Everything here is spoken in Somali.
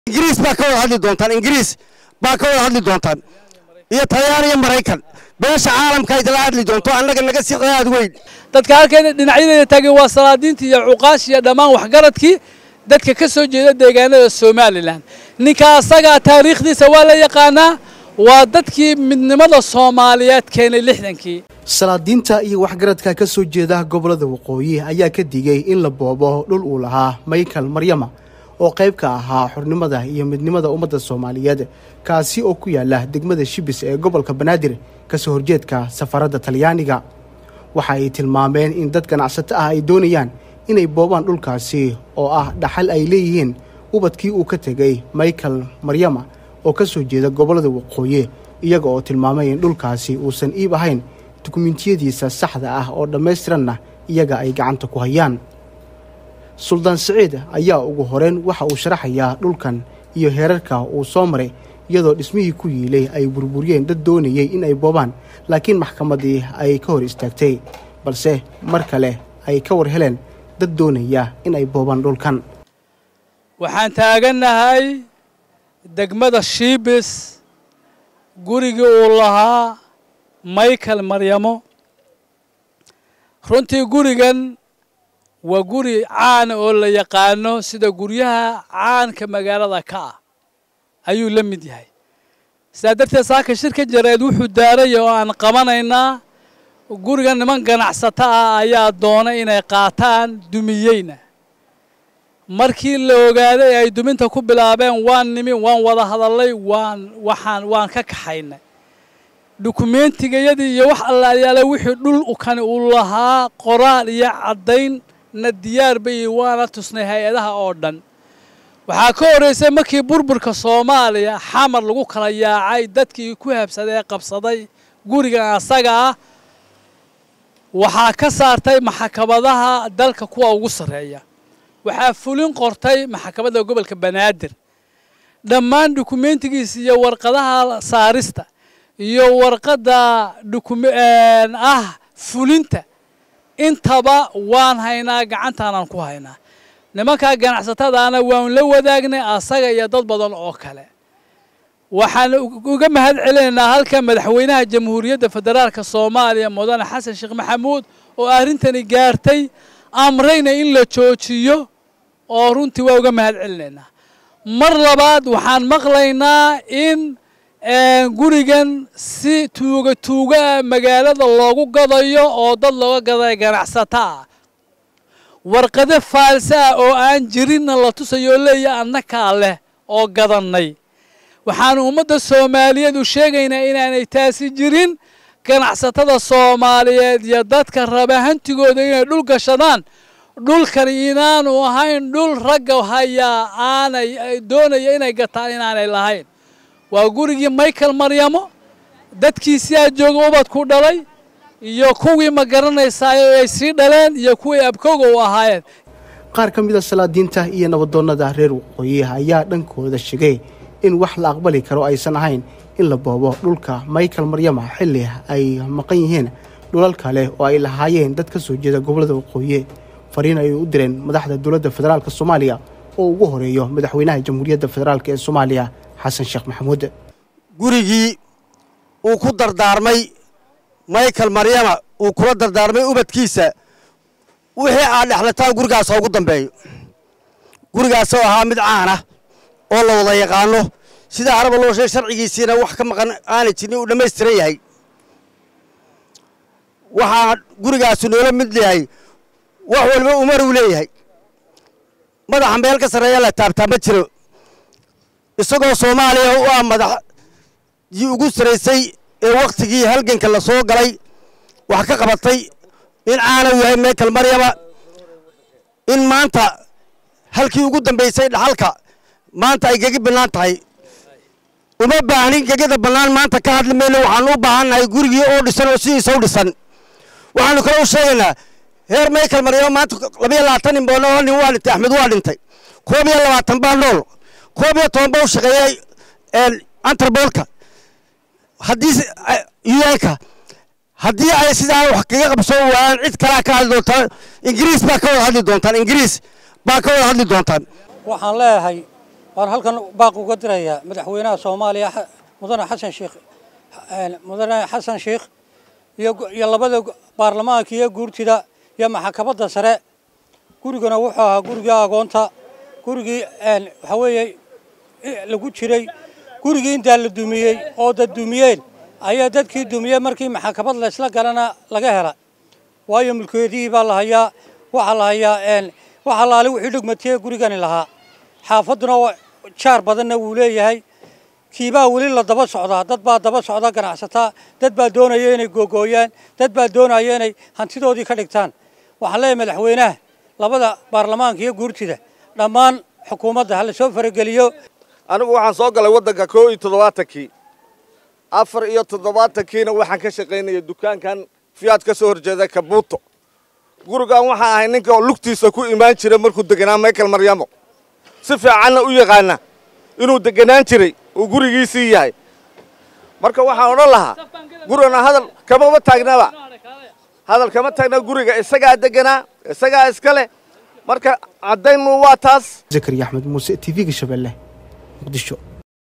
ingiriis baa ka wada hadli doontaan ingiriis baa ka wada hadli doontaan iyo talyaan iyo maraykan beesha caalamka idila hadli doonto annaga naga sii qadaad weyn dadka halkeena dhinacyadeeda taagay waa salaadiintii iyo cuqaash iyo dhammaan waxgaradkii dadka ka soo jeeda deegaanada somalilan ninka asagaa taariikhdiisa waa la yaqaanaa waa dadkii midnimada soomaaliyeed keenay lixdankii salaadiinta iyo waxgaradka ka soo jeeda gobollada waqooyi ayaa ka digay in la boobo dhul uu lahaa michael maryama oo qayb ka ahaa xornimada iyo midnimada ummadda soomaaliyeed kaasi oo ku yaala degmada shibis ee gobolka banaadir kasoo horjeedka safaradda talyaaniga waxa ay tilmaameen in dad ganacsato ah ay doonayaan inay boobaan dhulkaasi oo ah dhaxal ay leeyihiin ubadkii uu ka tegay michael maryama oo ka soo jeeda gobollada waqooyi iyaga oo tilmaamay in dhulkaasi uusan iib ahayn dukumentiyadiisa saxda ah oo dhammaystiranna iyaga ay gacanta ku hayaan suldaan siciid ayaa ugu horeyn waxa uu sharaxayaa dhulkan iyo heerarka uu soo maray iyadoo dhismihii ku yiilay ay burburiyeen dad doonayay in ay boobaan laakiin maxkamaddii ay ka hor istaagtay balse mar kale ay ka war heleen dad doonaya in ay boobaan dhulkan waxaan taagannahay degmada shiibis gurigii uu lahaa michael maryamo runtii gurigan waa guri caana oo la yaqaano sida guryaha caanka magaalada ka ah ayuu la mid yahay sidaa darteed saaka shirka jareed wuxuu daaraya oo aan qabanaynaa guriga niman ganacsato ah ayaa doonay inay qaataan dumiyeyna markii la ogaaday ay duminta ku bilaabeen waan nimi waan wada hadallay waan waxaan waan ka kaxaynay dukumentigayadii iyo wax allayaala wixii dhul ukani uu lahaa qoraal iyo caddayn na diyaar bay waana tusnay hay-adaha oo dhan waxaa ka horraysay markii burburka soomaaliya xamar lagu kala yaacay dadkii ku habsaday ee qabsaday gurigan asaga ah waxaa ka saartay maxkamadaha dalka kuwa ugu sarreeya waxaa fulin qortay maxkamadda gobolka banaadir dhammaan dukumentigiisa iyo warqadaha saarista iyo warqadda ah fulinta intaba waan haynaa gacantaanaan ku haynaa nimankaa ganacsatadaana waan la wadaagnay asaga iyo dad badan oo kale waxaan uga mahad celinaynaa halka madaxweynaha jamhuuriyadda federaalka soomaaliya mudane xasan sheekh maxamuud oo arrintani gaartay amrayna in la joojiyo oo runtii waa uga mahad celinaynaa mar labaad waxaan maqlaynaa in gurigan si tuuga tuuga ah magaalada loogu gadayo oo dad looga gaday ganacsato ah warqado faalse ah oo aan jirinna la tusayo leeya annakaa leh oo gadannay waxaanu ummadda soomaaliyeed u sheegaynaa inaanay taasi jirin ganacsatada soomaaliyeed iyo dadka raba hantigooda inay dhul gashadaan dhulkani inaanu ahayn dhul ragga hayaa aanay doonaya inay gataan inaanay lahayn waa gurigii michael maryamo dadkiisii aa jooga ubadku dhalay iyo kuwii ma garanaysaayo ay sii dhaleen iyo kuwii abkooga u ahaayeen qaar ka mid a salaadiinta iyo nabadoonnada reer waqooyi ayaa dhankooda sheegay in wax la aqbali karo aysan ahayn in la boobo dhulka michael maryama xilli ay maqan yihiin dhulal kale oo ay lahaayeen dad ka soo jeeda gobollada waqooyi fariin ayay u direen madaxda dowladda federaalk soomaaliya oo ugu horeeyo madaxweynaha jamhuuriyadda federaalk ee soomaaliya xasan sheekh maxamuud gurigii uu ku dardaarmay michael maryama uu kula dardaarmay ubadkiisa wixii aad dhexlataan gurigaas ha ugu dambeeyo gurigaasoo ahaa mid caana oo la wada yaqaano sida haraba loo sheeg sharcigiisiina wax ka maqan aanay jirin uu dhammaystiran yahay waxaa gurigaasu noola mid yahay wax walba umar uu leeyahay madaxa meel ka sarreeya la taabtaa ma jiro isagoo soomaaliya u ah madaxdii ugu saraysay ee wakhtigii halganka la soo galay wax ka qabatay in caanow yahay michael maryama in maanta halkii ugu dambaysay dhaxalka maanta ay gegi bannaan tahay uma baahnin gegada bannaan maanta ka hadli mayno waxaanu u baahannahay gurigii oo dhisan oo sidiisa u dhisan waxaanu kale u sheegaynaa heer michael maryama maanta labayo labaatan nin boonoo nin waa dhintay axmed waa dhintay koob iyo labaatan baa nool koob iyo toban baa u shaqeeyey antarboolka haddii un-ka haddii ay sidaa wax kaga qabsoo waayaan cid kalaa ka hadli doontaan ingiriis baa ka wada hadli doontaan ingiriis baa ka wada hadli doontaan waxaan leeyahay waan halkan baaq uga dirayaa madaxweynaha soomaaliya mudane xasan sheekh mudane xasan sheekh iyo labada baarlamaanka iyo guurtida iyo maxkamadda sare gurigana wuxuu ahaa gurigii agoonta gurigii waxaa weeye lagu jiray gurigii intaa la dumiyey oo dad dumiyeen ayaa dadkii dumiyey markii maxkamad laysla galana laga hela waayo mulkeedihii baa la hayaa waxaa la hayaa waxa laali wixii dhugmatiyey gurigani lahaa xaafadduna jaar badanna wuu leeyahay kiibaa weli la daba socdaa dad baa daba socda ganacsataa dad baa doonaya inay googooyaan dad baa doonaya inay hantidoodii ka dhigtaan waxaan leeyahay madaxweynaha labada baarlamaanka iyo guurtida dhammaan xukuumadda ha la soo farageliyo anigu waxaan soo galay waddanka koo iyo toddobaatankii afar iyo toddobaatankiina waxaan ka shaqaynaya dukaankan fiyaad ka soo horjeeda kabuuto gurigan waxaan ahay ninka oo lugtiisa ku imaan jira markuu deganaa michael maryamo si fiicanna u yaqaana inuu deganaan jiray uu gurigiisii yahay marka waxaan odhan lahaa gurigana hadal kamama taagnaba hadal kama taagna guriga isagaa deganaa isagaa iska leh marka caddaynu waa taas zakariya axmed muuse t v-ga shabeelle muqdisho